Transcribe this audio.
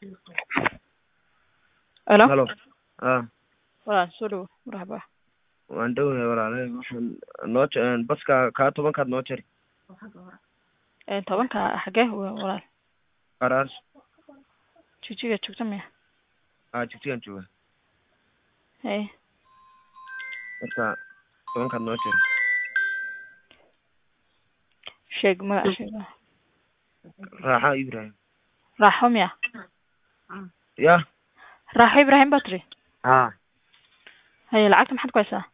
Alo. Halo. Ah, Walaal soo dhawo marxaba. waan dhowahay walaale waxaan noo je- baska kaa tobankaad noo jari Ee tobanka xagee wa- walaal qaraar jijiga joogta miya? aa jigjigan jooga Hey. marka tobankaad noo jari Sheeg magac sheeg. raaxa ibrahim Raaxo miya? ya Raaxo Ibrahim baa tiri. ha Haye lacagta maxaad ku haysaa?